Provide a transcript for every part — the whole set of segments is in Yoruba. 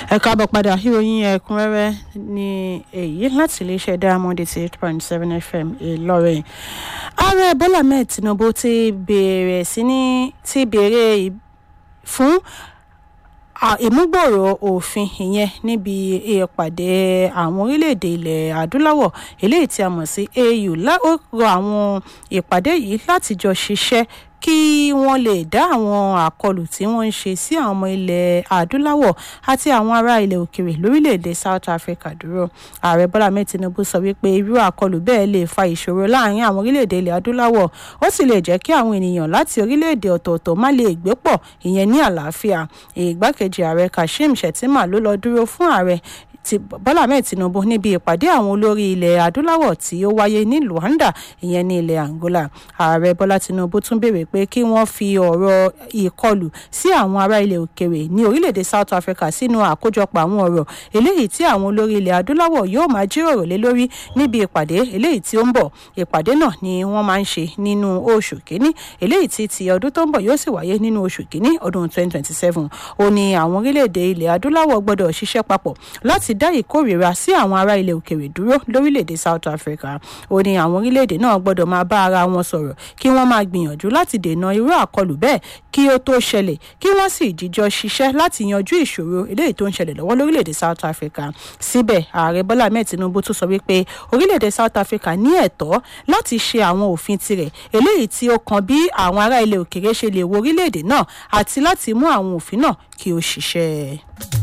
ẹ káàbọ̀ padà ìròyìn ẹ̀kúnrẹ́rẹ́ ní èyí láti iléeṣẹ́ diamond eighty eight point seven fm ìlọrin ààrẹ bọ́lá mẹ́ẹ̀ tinubu ti bẹ̀rẹ̀ sí ní ti bẹ̀rẹ̀ fún ìmúgbòòrò òfin ìyẹn níbi ìpàdé àwọn orílẹ̀-èdè ilẹ̀ adúláwọ̀ eléyìí tí a mọ̀ sí au ó rọ àwọn ìpàdé yìí láti jọ ṣiṣẹ́ kí wọ́n lè dá àwọn àkọlù tí wọ́n ń ṣe sí àwọn ọmọ ilẹ̀ adúláwọ̀ àti àwọn ará ilẹ̀ òkèrè lórílẹ̀‐èdè south africa dúró ààrẹ bọ́lá mẹ́ẹ̀ tinubu sọ wípé irú àkọlù bẹ́ẹ̀ lè fa ìṣòro láàrin àwọn orílẹ̀‐èdè ilẹ̀ adúláwọ̀ ó sì lè jẹ́ kí àwọn ènìyàn láti orílẹ̀‐èdè ọ̀tọ̀ọ̀tọ̀ má lè gbé pọ̀ ìyẹn ní àlàáfíà ìgbákejì ààrẹ kashim shettima ló lọ dúró fún ààrẹ ti bọ́lá ahmed tinubu níbi ìpàdé àwọn olórí ilẹ̀ adúláwọ̀ tí ó wáyé ní luanda ìyẹn ní ilẹ̀ angola ààrẹ bọ́lá tinubu tún béèrè pé kí wọ́n fi ọ̀rọ̀ ìkọlù sí àwọn ará ilẹ̀ òkèrè ní orílẹ̀-èdè south africa sínú àkójọpọ̀ àwọn ọ̀rọ̀ eléyìí tí àwọn olórí ilẹ̀ adúláwọ̀ yóò máa jíròrò lé lórí níbi ìpàdé eléyìí tí ó ń bọ̀ ìpàdé náà ni wọ́n máa ń ṣe nínú oṣù kínní eléyìí tí ti ọdún tó ń bọ̀ yóò sì wáyé nínú oṣù kínní ọdún 2027 ó ní àwọn orílẹ̀-èdè ilẹ̀ adúláwọ̀ gbọ́dọ̀ ṣiṣẹ́ papọ̀ láti dá ìkórìíra sí àwọn ará ilẹ̀ òkèrè dúró lórílẹ̀‐èdè south africa ó ní àwọn orílẹ̀‐èdè náà gbọ́dọ̀ máa bá ara wọn sọ̀rọ̀ kí wọ́n máa gbìyànjú láti dènà irú àkọlù bẹ́ẹ̀ kí ó tó ṣẹlẹ̀ kí wọ́n sì jíjọ ṣiṣẹ́ láti yanjú ìṣòro eléyìí tó ń ṣẹlẹ̀ lọ́wọ́ lórílẹ̀‐èdè south africa síbẹ̀ ààrẹ bọ́lá ahmed tinubu tún sọ wípé orílẹ̀‐èdè south africa ní ẹ̀tọ́ láti ṣe àwọn òfin tirẹ̀ eléyìí tí ó kan bí àwọn ará ilẹ̀ òkèrè ṣe lè wo orílẹ̀‐èdè náà àti láti mú àwọn òfin náà kí ó ṣiṣẹ́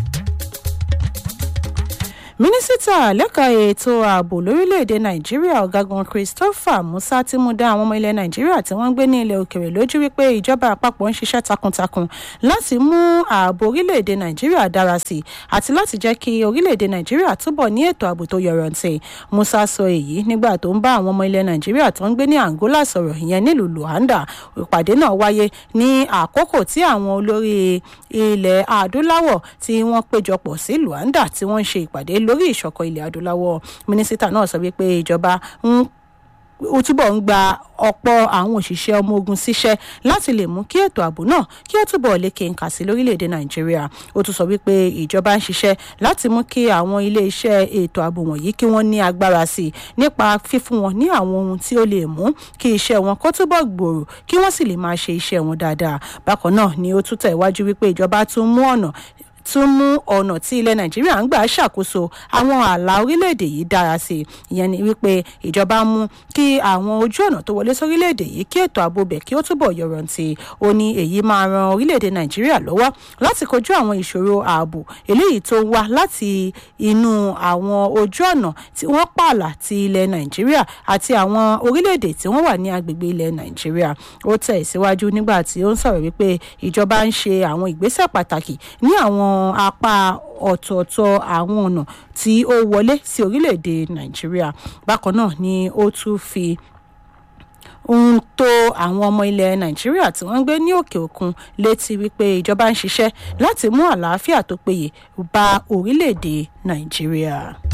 mínísítà lẹ́ka ètò ààbò lórílẹ̀‐èdè nàìjíríà ọ̀gágun christopher musa ti mú dá àwọn ọmọ ilẹ̀ nàìjíríà tí wọ́n ń gbé ní ilẹ̀ òkèrè lójú wípé ìjọba àpapọ̀ ń ṣiṣẹ́ takuntakun láti mú ààbò orílẹ̀‐èdè nàìjíríà dára sí i àti láti jẹ́ kí orílẹ̀‐èdè nàìjíríà túbọ̀ ní ètò ààbò tó yọrantí musa sọ èyí nígbà tó ń bá àwọn ọmọ ilẹ̀ nàìjíríà tó ń gbé ní angola sọ̀rọ̀ ìyẹn nílùú luanda ìpàdé náà wáyé ní àkókò tí àwọn olórí ilẹ̀ adúláwọ̀ tí wọ́n péjọpọ̀ sí luanda tí wọ́n ń ṣe ìpàdé lórí ìṣọ̀kan ilẹ̀ adúláwọ̀ mínísítà náà sọ wípé ìjọba ń ó túbọ̀ ń gba ọ̀pọ̀ àwọn òṣìṣẹ́ ọmọ ogun síṣẹ́ láti lè mú kí ètò ààbò náà kí ó túbọ̀ lékè ńkà sí lórílẹ̀‐èdè nàìjíríà ó tún sọ wípé ìjọba ń ṣiṣẹ́ láti mú kí àwọn ilé-iṣẹ́ ètò ààbò wọ̀nyí kí wọ́n ní agbára sí i nípa fífún wọn ní àwọn ohun tí ó lè mú kí iṣẹ́ wọn kó túbọ̀ gbòòrò kí wọ́n sì lè máa ṣe iṣẹ́ wọn dáadáa bákan náà ni ó tún tẹ̀wájú wípé ìjọba tún mú ọ̀nà tún mú ọ̀nà tí ilẹ̀ nàìjíríà ń gbà ṣàkóso àwọn ààlà orílẹ̀-èdè yìí dára sí i ìyẹn ni wípé ìjọba mú kí àwọn ojú ọ̀nà tó wọlé sórílẹ̀-èdè yìí kí ètò ààbò bẹ̀ kí ó túbọ̀ yọrantí ó ní èyí máa ran orílẹ̀-èdè nàìjíríà lọ́wọ́ láti kojú àwọn ìṣòro ààbò eléyìí tó wá láti inú àwọn ojú ọ̀nà tí wọ́n pààlà ti ilẹ̀ nàìjíríà àti àwọn orílẹ̀-èdè tí wọ́n wà ní agbègbè ilẹ̀ nàìjíríà ó tẹ̀ síwájú nígbà tí ó ń sọ̀rọ̀ wípé ìjọba ń ṣe àwọn ìgbésẹ̀ pàtàkì ní àwọn apá ọ̀tọ̀ọ̀tọ̀ àwọn ọ̀nà tí ó wọlé sí orílẹ̀-èdè nàìjíríà bákan náà ni ó tún fi ń tó àwọn ọmọ ilẹ̀ nàìjíríà tí wọ́n ń gbé ní òkè òkun létí wípé ìjọba ń ṣiṣẹ́ láti mú àlàáfíà tó péye bá orílẹ̀-èdè nàìjíríà.